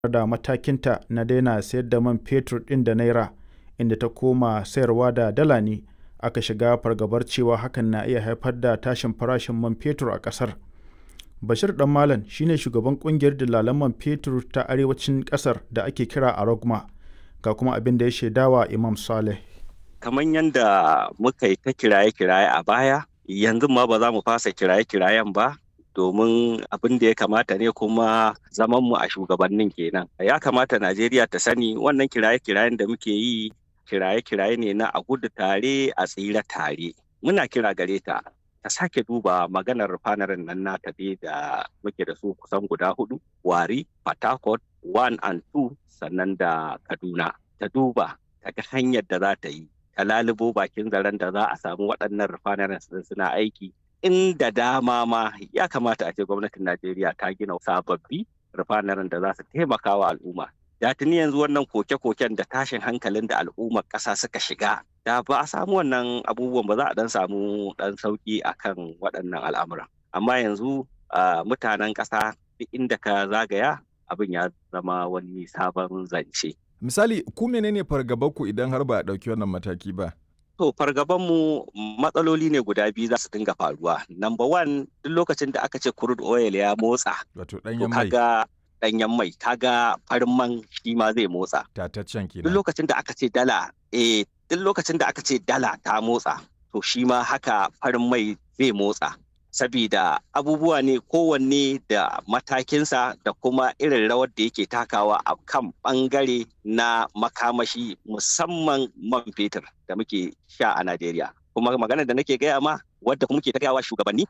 da matakinta na daina sayar da man fetur ɗin da naira inda ta koma sayarwa da dala ne aka shiga fargabar cewa hakan na iya haifar da tashin farashin man fetur a ƙasar. Bashir Dan Malam shine shugaban kungiyar dillalan man fetur ta arewacin ƙasar da ake kira Arogma ga kuma abin da ya shaidawa Imam Saleh. Kamar yadda muka yi ta kiraye-kiraye a baya, yanzu ma ba za mu fasa kiraye-kirayen ba domin abin da ya kamata ne kuma zaman mu a shugabannin kenan. Ya kamata Najeriya ta sani wannan kiraye-kirayen da muke yi kiraye-kiraye ne na a gudu tare a tsira tare. Muna kira gare ta ta sake duba maganar fanarin nan nata dai da muke da su kusan guda hudu wari Port 1 and 2 sannan da Kaduna ta duba ta ga hanyar da za ta yi ta lalubo bakin zaren da za a samu waɗannan refineries suna aiki inda dama ma ya kamata a ce gwamnatin Najeriya ta gina sababbi refineries da za su taimaka wa al'umma da tuni yanzu wannan koke-koken da tashin hankalin da al'ummar ƙasa suka shiga da ba a samu wannan abubuwan ba za a dan samu dan sauki akan waɗannan al'amuran amma yanzu mutanen ƙasa duk inda ka zagaya abin ya zama wani sabon zance misali ku menene fargabanku idan har ba a ɗauki wannan mataki ba to fargabanmu matsaloli ne guda biyu za su dinga faruwa number one duk lokacin da aka ce crude oil ya motsa wato ɗanyen mai ɗanyen mai kaga farin man shi ma zai motsa tataccen kenan duk lokacin da aka ce dala eh duk lokacin da aka ce dala ta motsa to shi ma haka farin mai zai motsa sabida abubuwa ne kowanne da matakinsa da kuma irin rawar da yake takawa a kan bangare na makamashi musamman man fetur da muke sha a Najeriya kuma magana da nake gaya ma wadda kuma muke ta shugabanni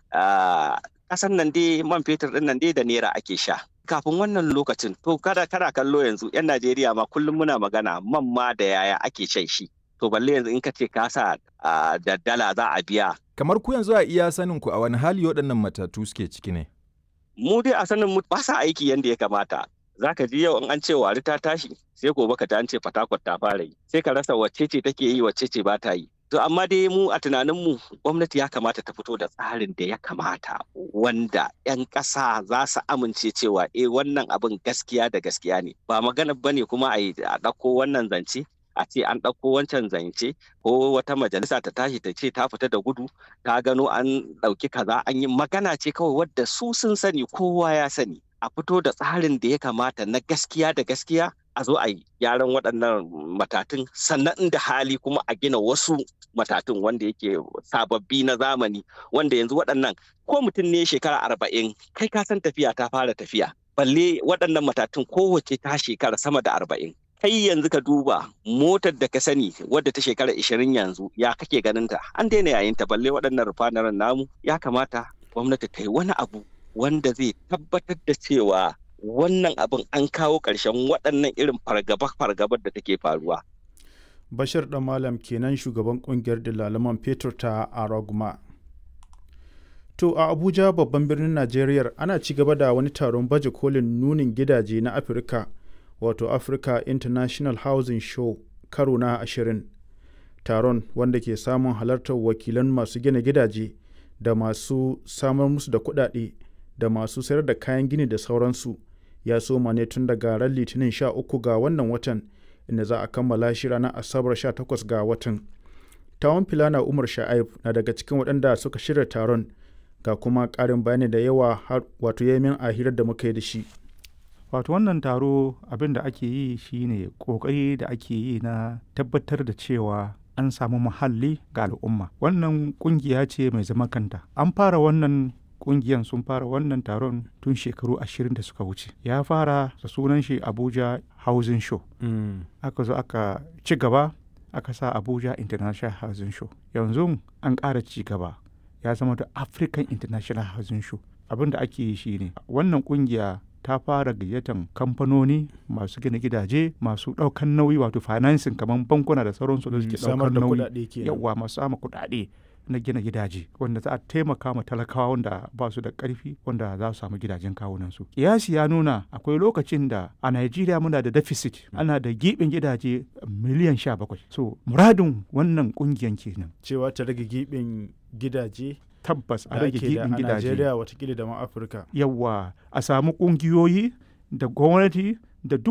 kasan nan dai man fetur din nan dai da naira ake sha kafin wannan lokacin to kada kana kallo yanzu yan Najeriya ma kullum muna magana man ma da yaya ake shan shi to balle yanzu in ka ce ka sa da dala za a biya kamar ku yanzu a iya sanin ku a wani hali waɗannan matatu suke ciki ne mu dai a sanin mu ba sa aiki yanda ya kamata zaka ji yau in an ce wari ta tashi sai gobe ka ta an ce fatakwat ta fara yi sai ka rasa wacce ce take yi wacce ce ba ta yi To amma dai mu a tunaninmu gwamnati ya kamata ta fito da tsarin da ya kamata wanda 'yan ƙasa za su amince cewa eh wannan abin gaskiya da gaskiya ne ba magana ba ne kuma a ɗauko wannan zance a ce an ɗauko wancan zance ko wata majalisa ta tashi ta ce ta fita da gudu ta gano an ɗauki kaza an yi magana ce kawai wadda su sun sani kowa ya sani a fito da tsarin da ya kamata na gaskiya da gaskiya a zo a yi gyaran waɗannan matatun sannan inda hali kuma a gina wasu matatun wanda yake sababbi na zamani wanda yanzu waɗannan ko mutum ne shekara arba'in kai ka san tafiya ta fara tafiya balle waɗannan matatun kowace ta shekara sama da arba'in kai yanzu ka duba motar da ka sani wadda ta shekara ishirin yanzu ya kake ganin ta an daina yayin ta balle waɗannan rufanaren namu ya kamata gwamnati ta yi wani abu wanda zai tabbatar da cewa wannan abin an kawo ƙarshen waɗannan irin fargaba-fargabar da take faruwa. Bashir ɗan Malam kenan shugaban ƙungiyar dalaman fetur ta Aragma. To a Abuja babban birnin Najeriya ana ci gaba da wani taron baje kolin nunin gidaje na Afirka wato Africa International Housing Show karo na ashirin. Taron wanda ke samun halartar wakilan masu gina gidaje da masu samar musu da kuɗaɗe da masu sayar da kayan gini da sauransu. ya soma ne tun daga ran litinin 13 ga wannan watan inda za a kammala shi ranar asabar 18 ga watan tawon filana umar sha'aib na daga cikin waɗanda suka shirya taron ga kuma ƙarin bayani da yawa har wato yamin a hirar da muka yi da shi wato wannan taro abin da ake yi shine ƙoƙari da ake yi na tabbatar da cewa an samu muhalli ga al'umma wannan ƙungiya ce mai zaman kanta an fara wannan kungiyan sun fara wannan taron tun shekaru ashirin da suka wuce ya fara da sunan shi abuja housing show mm. aka zo aka ci gaba aka sa abuja international housing show yanzu an ƙara ci gaba ya zama da african international housing show abin da ake yi shine wannan kungiya ta fara gayyatan kamfanoni masu gina gidaje masu ɗaukan nauyi wato financing kamar bankuna da sauransu da suke ɗaukar nauyi yawa masu sama kuɗaɗe na gina gidaje wanda za a taimaka ma talakawa wanda ba su da ƙarfi wanda za su samu gidajen kawunansu. Kiyasi ya nuna akwai lokacin da a Najeriya muna da deficit ana da giɓin gidaje miliyan sha bakwai. So muradin wannan ƙungiyan kenan. Cewa ta rage giɓin gidaje tabbas a rage giɓin gidaje. A Najeriya watakila da ma Afirka. Yawwa a samu ƙungiyoyi da gwamnati da duk